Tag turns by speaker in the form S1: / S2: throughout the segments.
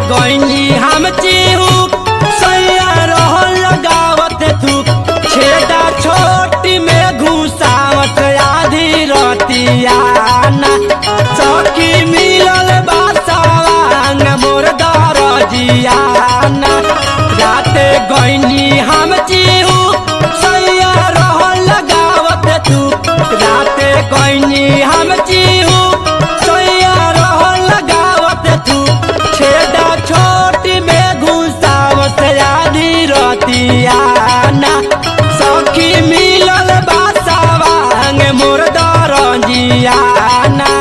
S1: गईनी हम चीहू सैया रहल लगावत तू छेदा छोटी में घुसावत आधी रतियाना सखी मिलल बासावांग मोर दरजियाना राते गईनी हम चीहू सैया रहल लगावत तू राते गईनी हम चीहू सैया रहल लगावत तू छेदा छोटी में घुसावत आधी रतियाना सखी मिलल बासावांग मोर दरजियाना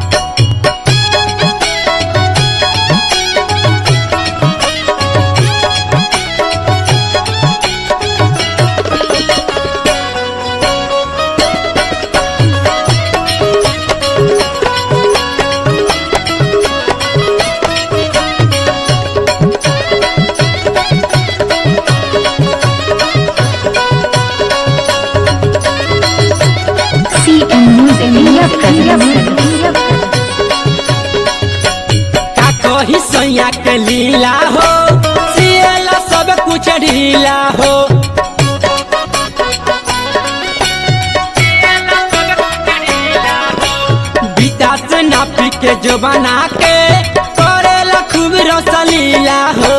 S2: CM Music India presents.
S1: का कही सैया के लीला हो सिएला सब कुछ ढीला हो बीता से नापी के जो बना के करेला खूब रसलीला हो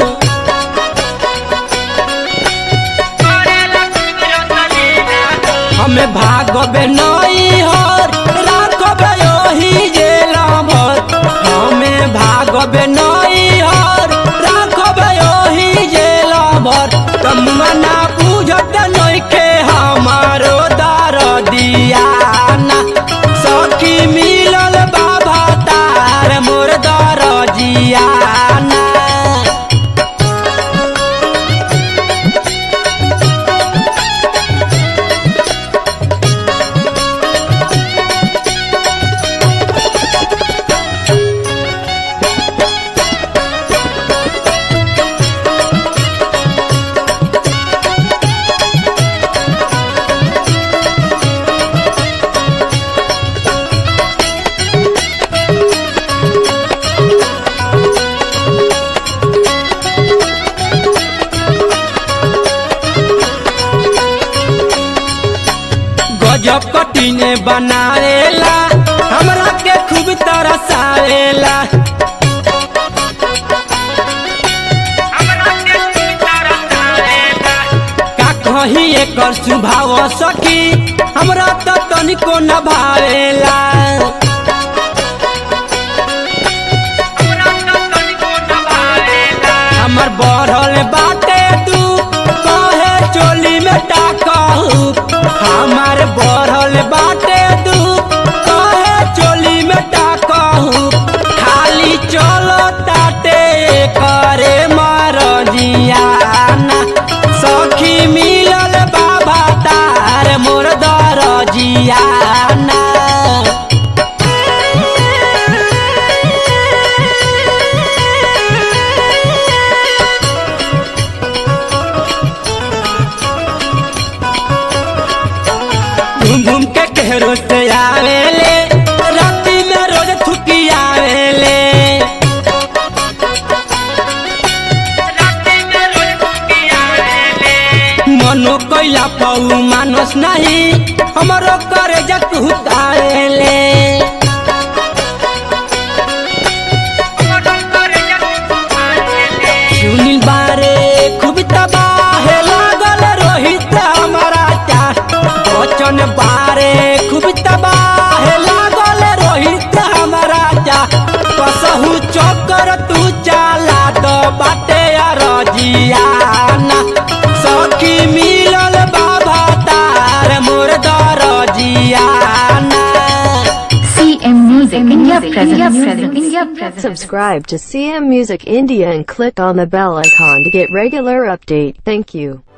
S1: हमें भागबे नई हर राखबे ओही जेला भर हमें भागबे नई हर राखबे ओही जेला भर तमना बुझत नइखे हमारो दर दियाना सखी मिलल बाबा तार मोर दर जियाना गजब कटीने बनावेला हमरा के खूब तरसावेला का कही एकर सुभाव सखी हमरा तो तनिको न भावेला हमर बढ़ल बाटे तू कहे चोली में टाकहू हमर बढ़ल बाटे तू कहे चोली में टाकहू खाली चलो ताटे करे मरजियाना सखी मिलल बाबा तार मोर दरजियाना घूम घूम के केहरो से आवेले राती में रोज थुकी आवेले मनो कैला पऊ मानस नहीं हमरो करे जकूत आवेले सुनील बारे खूब तबाह लागल रोहित हमारा चा बचन बारे खूब तबाह लागल रोहित हमारा चा कसहू चक्कर तू चाला तो बाटे रजियाना सखी मिलल बाबा तार मोर दरजियाना
S2: CM Music India presents. India presents.
S3: Subscribe to CM Music India and click on the bell icon to get regular update. Thank you.